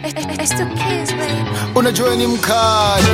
It's the kids, baby. unajua ni mkali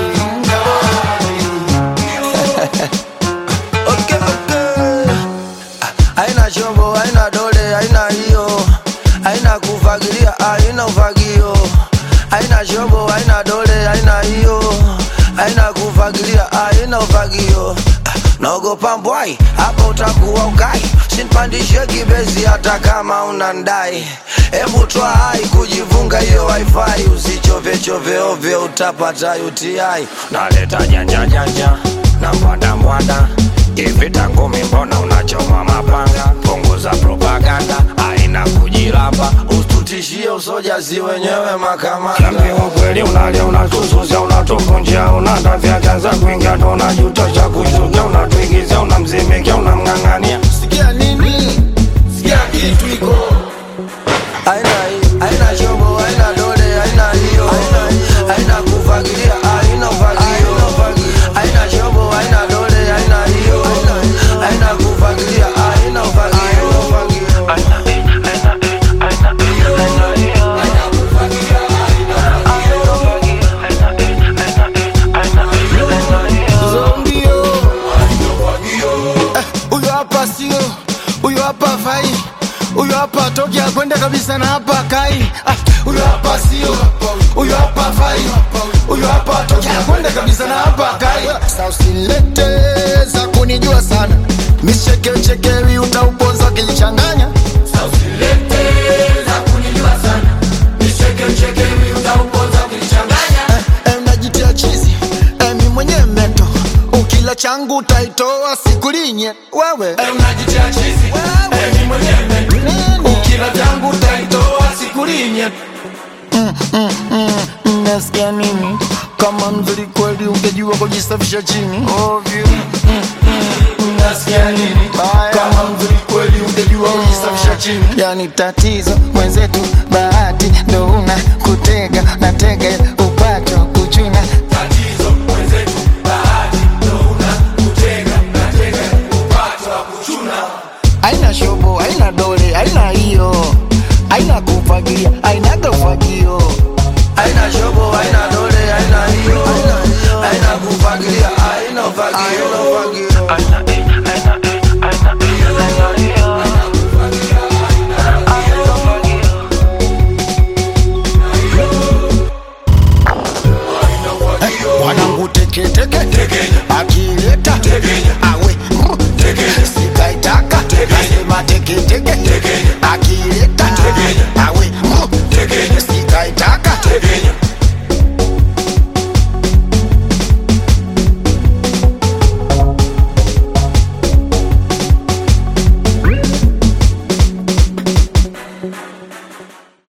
Okay, okay. Haina chombo, haina dole, haina hiyo, haina kufagilia, haina ufagio. Haina chombo, haina dole, haina hiyo, haina kufagilia, haina ufagio. Naogopa mbwai, hapa utakuwa ukai, sinpandishe kibezi hata kama unandai. Hebu toa hai kujivunga hiyo wifi, usichove chove ovyo, utapata UTI. Naleta janja janja na mwanda mwanda hivi tangu mbona unachoma mapanga punguza propaganda aina kujilamba usitutishie usoja si wenyewe makamanda ukweli unalia unatususa unatuvunjia unatafya kanza kuingia ndo unajutosha kushuka unatuigiza unamzimikia unamng'ang'ania sikia nini sikia kitu iko aina hii aina chombo aina dole aina hiyo aina kufagilia aina ufagio aina chombo aina dole aina hiyo aina kufagilia aina ufagio zombio Eh, huyo hapa sio huyo hapa fai huyo hapa toki akwenda kabisa na hapa kai Ah, huyo hapa sio huyo hapa fai huyo hapa toki akwenda kabisa na hapa kai Sasa usilete za kunijua sana michekechekewi utauponza kilichanganya Eh, unajitia chizi eh, mi mwenye meto ukila changu utaitoa sikulinye wewe eh, unajitia chizi eh, mi mwenye meto ukila changu utaitoa sikulinye nasikia nini kama mzuri kweli ungejua kujisafisha chini ovyo nasikia nini kama mzuri kweli ungejua kujisafisha chini yani tatizo mwenzetu bahati ndo una kutega na tega upato kuchuna aina shobo aina